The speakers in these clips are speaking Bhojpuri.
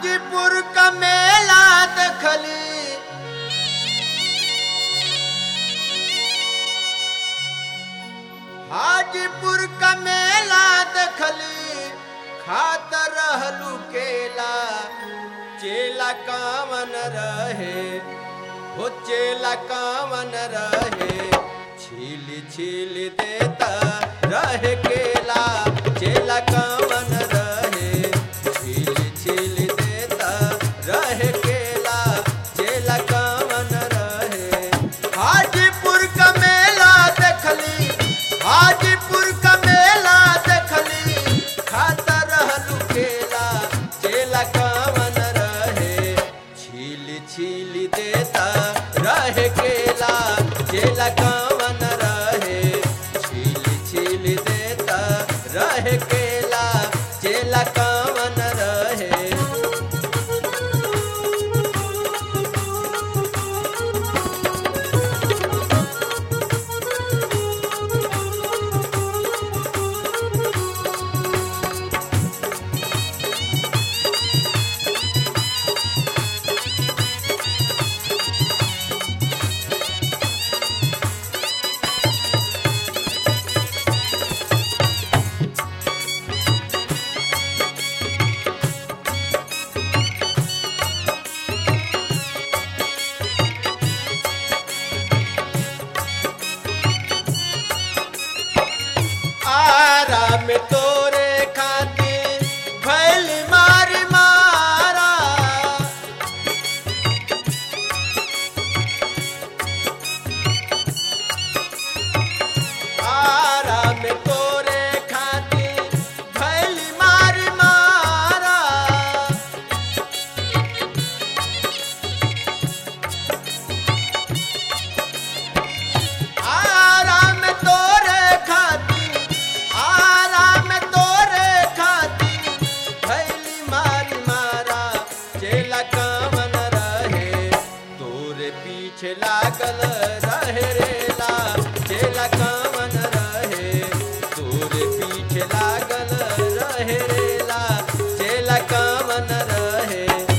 हाजीपुर का मेला दखली हाजीपुर का मेला दखली खात रहलू केला चेला कामन रहे हो चेला कामन रहे छील छील देता रहे केला चेला कामन रहे छील छील देता रहे केला चेला कामन रहे हाजीपुर का मेला देखली हाजीपुर का मेला देखली खाता रहलू केला चेला कामन रहे छील छील देता रहे केला चेला कामन रहे छील छील देता रहे केला चेला कामन रहे आराम तोरे खातिर भैल मार मारा आराम तोरे खातिर भैल मार मारा आराम तोरे खातिर आराम तोरे खातिर भैली मारी मारा चेला कामन रहे तोरे पीछे लागल रहे रेला चेला कामन रहे तोरे पीछे लागल रहे रेला चेला कामन रहे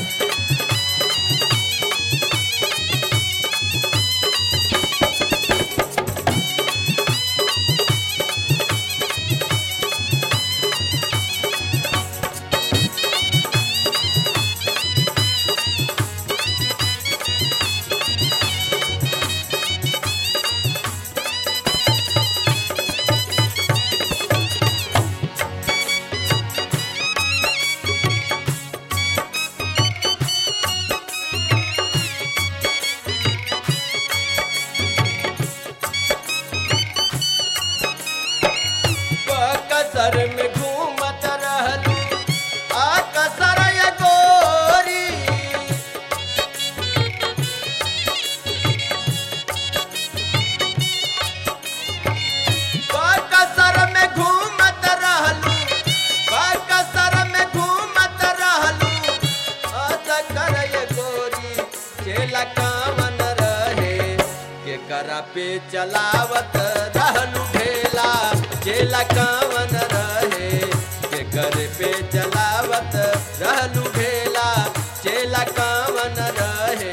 कसर में घूमत रहलू आ कसर ये गोरी कसर में घूमत रहलू कसर में घूमत रहलू आ कर ये गोरी चेला कामन रहे के करा पे चलावत रहलू ढेला चेला कामन रहे के घर पे चलावत रहलू ढेला चेला कामन रहे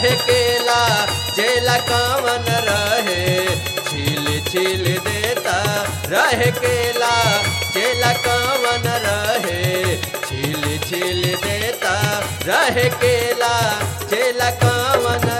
रहे केला चेला कावन रहे छील छील देता रहे केला चेला कावन रहे छील छील देता रहे केला चेला कावन